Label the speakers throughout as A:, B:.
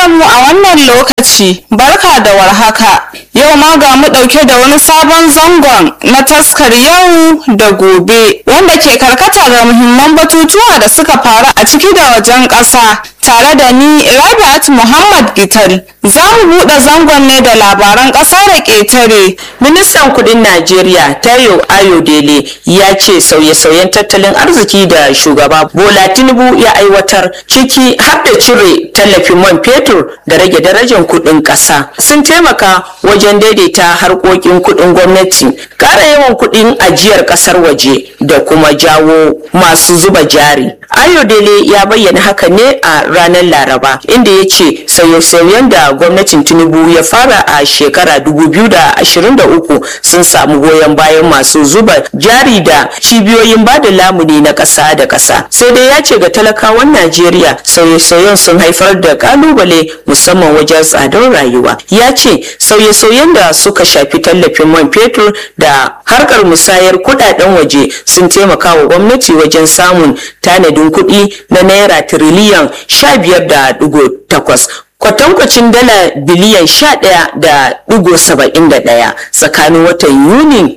A: da mu a wannan lokaci barka da warhaka yau ma ga mu ɗauke da wani sabon zangon na taskar yau da gobe wanda ke karkata da muhimman batutuwa da suka faru a ciki da wajen ƙasa tare da ni Rabi'at Muhammad Gital za mu buɗe zangon ne da labaran ƙasa da ƙetare
B: Ministan kudin Najeriya Tayo Ayodele ya ce sauye-sauyen tattalin arziki da shugaba Bola Tinubu ya aiwatar ciki har da cire tallafin man fetur da rage darajar kudin ƙasa sun taimaka wajen daidaita harkokin kudin gwamnati ƙara yawan kudin ajiyar ƙasar waje da kuma jawo masu zuba jari. Ayodele ya bayyana haka ne a ranar Laraba inda ya ce sauye-sauyen da gwamnatin Tinubu ya fara a shekara 2023 sun samu goyon bayan masu zuba jari da cibiyoyin bada lamuni na ƙasa da ƙasa. Sai dai ya ce ga talakawan Najeriya sauye-sauyen sun haifar da kalubale musamman wajen tsadar rayuwa. Ya ce sauye-sauyen da suka shafi tallafin man fetur da harkar musayar kudaden waje sun taimaka wa gwamnati wajen samun tanadin kuɗi na naira tiriliyan sha biyar da ɗigo takwas kwatankwacin dala biliyan sha ɗaya da ɗigo saba'in da ɗaya tsakanin watan yuni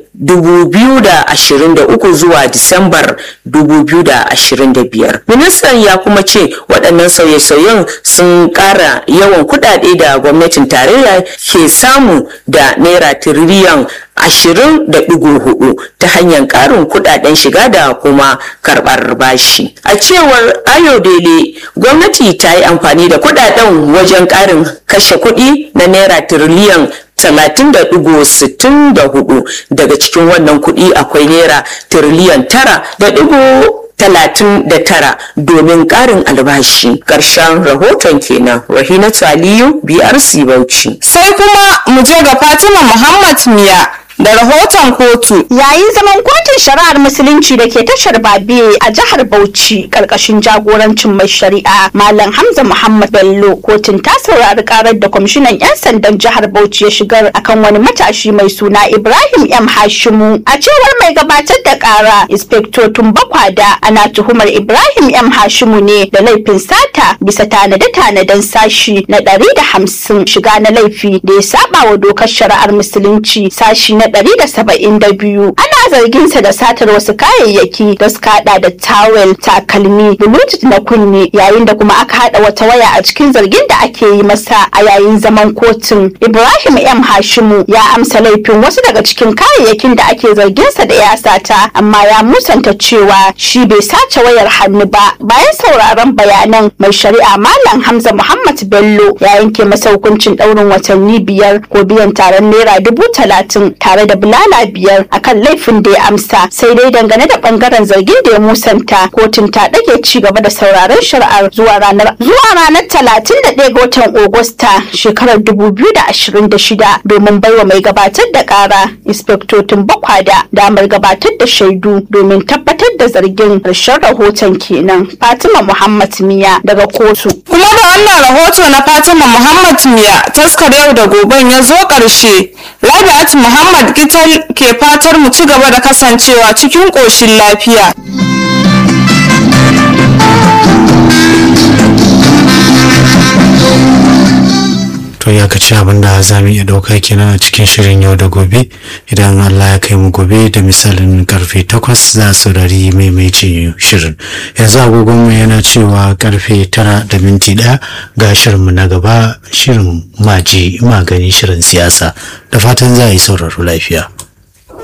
B: 2023 zuwa Disambar 2025. Ministan ya kuma ce waɗannan sauye-sauyen sun ƙara yawan kuɗaɗe da gwamnatin tarayya ke samu da naira tiriliyan ashirin da ɗigo hudu ta hanyar ƙarin kuɗaɗen shiga da kuma karɓar bashi. A cewar Ayodele, gwamnati ta yi amfani da kuɗaɗen wajen ƙarin kashe kuɗi na naira tiriliyan talatin da ɗigo sittin da hudu daga cikin wannan kuɗi akwai naira tiriliyan tara da ɗigo talatin da tara domin ƙarin albashi ƙarshen rahoton kenan rahinatu aliyu brc bauchi
A: sai kuma mu je ga fatima muhammad miya da rahoton kotu.
C: Yayin zaman kotun shari'ar musulunci da ke tashar Babe a jihar Bauchi karkashin jagorancin mai shari'a Malam Hamza Muhammad Bello kotun ta saurari karar da kwamishinan 'yan sandan jihar Bauchi ya shigar akan wani matashi mai suna Ibrahim M Hashimu. A cewar mai gabatar da kara Inspector Tumbakwada ana tuhumar Ibrahim M Hashimu ne da laifin sata bisa tanade-tanaden sashi na ɗari da hamsin shiga na laifi da ya saba wa dokar shari'ar musulunci sashi na ɗari da saba'in da biyu ana zarginsa da satar wasu kayayyaki da suka hada da tawel takalmi bluetooth na kunne yayin da kuma aka hada wata waya a cikin zargin da ake yi masa a yayin zaman kotun ibrahim m hashimu ya amsa laifin wasu daga cikin kayayyakin da ake zarginsa da ya sata amma ya musanta cewa shi bai sace wayar hannu ba bayan sauraron bayanan mai shari'a malam hamza muhammad bello ya yanke masa hukuncin ɗaurin watanni biyar ko biyan taron naira dubu talatin tare da bulala biyar akan laifin da ya amsa sai dai dangane da bangaren zargin da ya musanta kotun ta ɗage ci gaba da sauraron shari'ar zuwa ranar zuwa ranar talatin da ɗaya ga watan Agusta shekarar dubu biyu da ashirin da shida domin baiwa mai gabatar da ƙara inspektotin bakwada damar gabatar da shaidu domin tabbatar da zargin ƙarshen rahoton kenan Fatima Muhammad Miya daga kotu.
A: Kuma da wannan rahoto na Fatima Muhammad Miya taskar yau da goben ya zo ƙarshe Rabi'at Muhammad Gital ke fatar mu ci gaba da kasancewa cikin ƙoshin lafiya.
D: to ya kaci abin da za mu iya ɗauka kenan a cikin shirin yau da gobe idan allah ya kai mu gobe da misalin karfe takwas za a saurari maimaici shirin yanzu agogonmu yana cewa karfe tara da minti ɗaya ga shirinmu na gaba shirin maji magani shirin siyasa da fatan za a yi sauraro lafiya